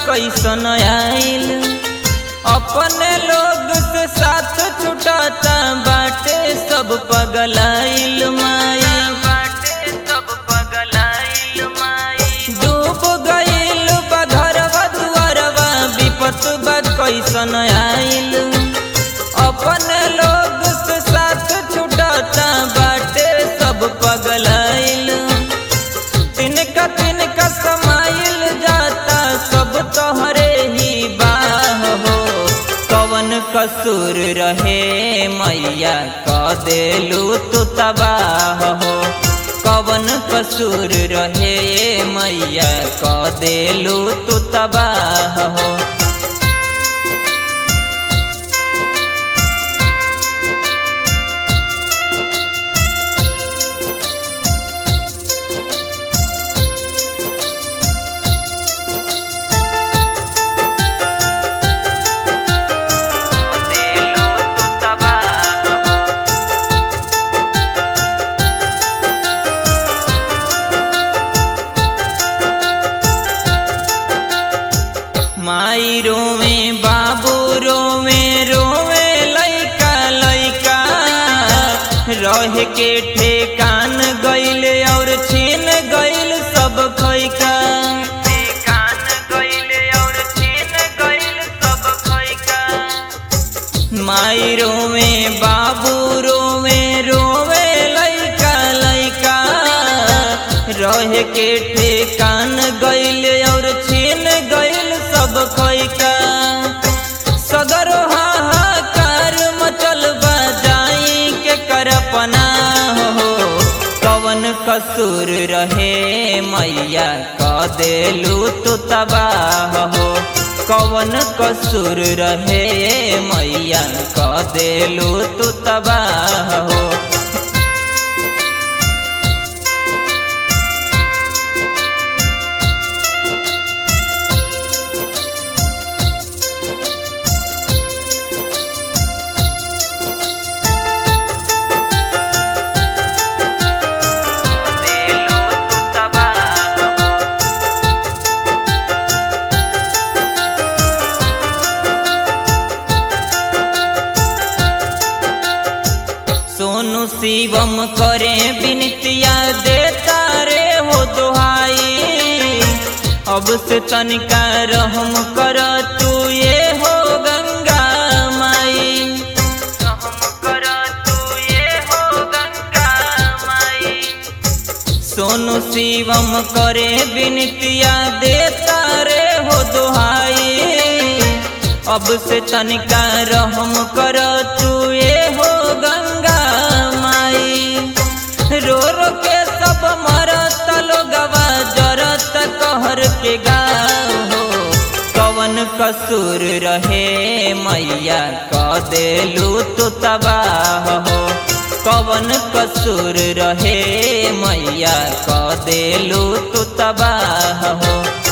कैसन आइल अपने लोग से साथ छुटाता बाटे सब पगलाइल माई बाटे सब पगलाइल माई डूब गइल बा घरवा दुआरवा विपत बा कैसन आइल अपने लोग से साथ छुटाता बाटे सब पगलाइल तिनका तिनका समाइल जाता सब तोहरे ही बाह हो कवन कसूर रहे मैया क देलू तू तबाह हो कवन कसूर रहे मैया क देलू तू तबाह हो देलू तू तबाह हो माई रोवे बाबू रोवे रोवे लैका लैका रह के ठेकान गइल और छीन गइल सब खैका ठेकान गइल और छीन गइल सब खैका माई रोवे बाबू रोवे रोवे लैका लैका रह के ठेकान गइल और छीन गइल सब खैका सदर हाहाकार मचल जाई के करपना हो कवन कसूर रहे मैया क देलू तू तबाह हो कवन कसूर रहे मैया क देलू तू तबाह हो देलू तू तबाह हो सोनू शिवम करे बिनतिया देता रे हो दुहाई अब से तनिका रहम कर तू ये हो गंगा माई रहम कर तू ये हो गंगा माई सोनू शिवम करे बिनतिया देता रे हो दुहाई अब से तनिका रहम कर तू ये हो गंगा माई रो रो के सब मरत लोगवा जरत कहर के गाँव हो कवन कसूर रहे मैया क देलू तू तबाह हो कवन कसूर रहे मैया क देलू तू तबाह हो